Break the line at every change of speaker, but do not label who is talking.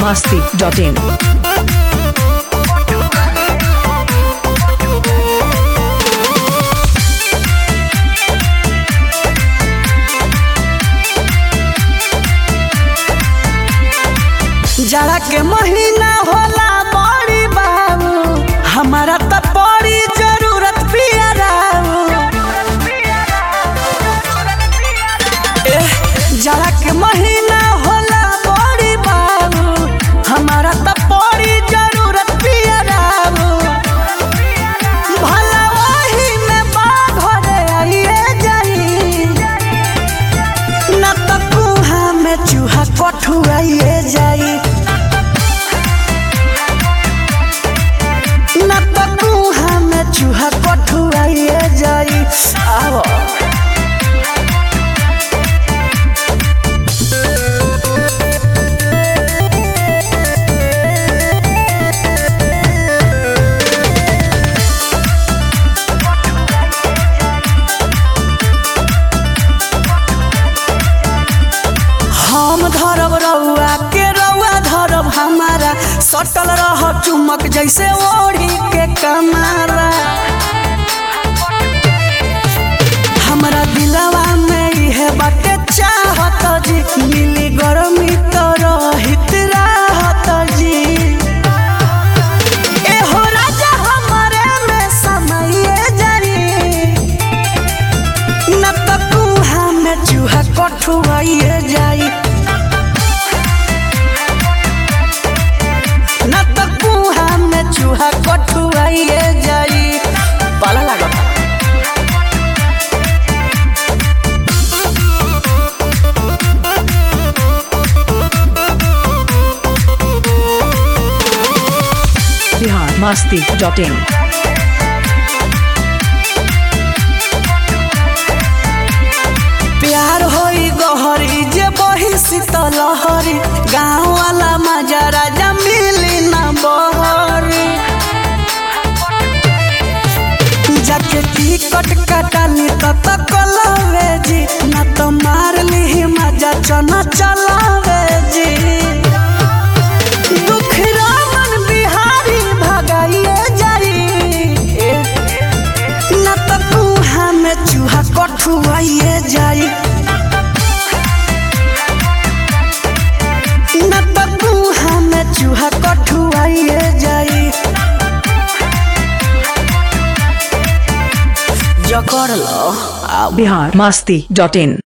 masti.in.
जाड़ा के महीना होला बड़ी बाबू हमारा त बड़ी जरूरत पियराऊ एह, जाड़ा के महीना होला बड़ी बाबू हमारा त बड़ी जरूरत पियराऊ भला वही में बाघ रे आइए जाई न त कुहा में चूहा कठुआइए जाई न त कुहा में चूहा कठुआइए जाई आव हम धरब रउआ के रउआ धरब हमारा सटल रह चुमक जैसे ओढ़ी के कमारा हमरा दिलवा में इहे बाटे चाहत जी मिली गरमी तो रहित राहत जी एहो राजा हमरे में समाइए जाई न त कुहा में चूहा कठुआइए जाई न त कुहा में चूहा कठुआइए जाई पाला लागत
Bihar masti.in.
प्यार होई गहरी जे बही शीतल लहरी गाँव वाला मजा राजा मिली ना बहरी जाके टिकट कटाली त तकलवे जी ना तो मार ली मजा चना चलावे जी दुख रामन बिहारी भगाइए जाई न त कुहा में चूहा कठुआइए जाई न त कुहा में चूहा कठुआइए जाई जकड़ लो
Bihar masti.in.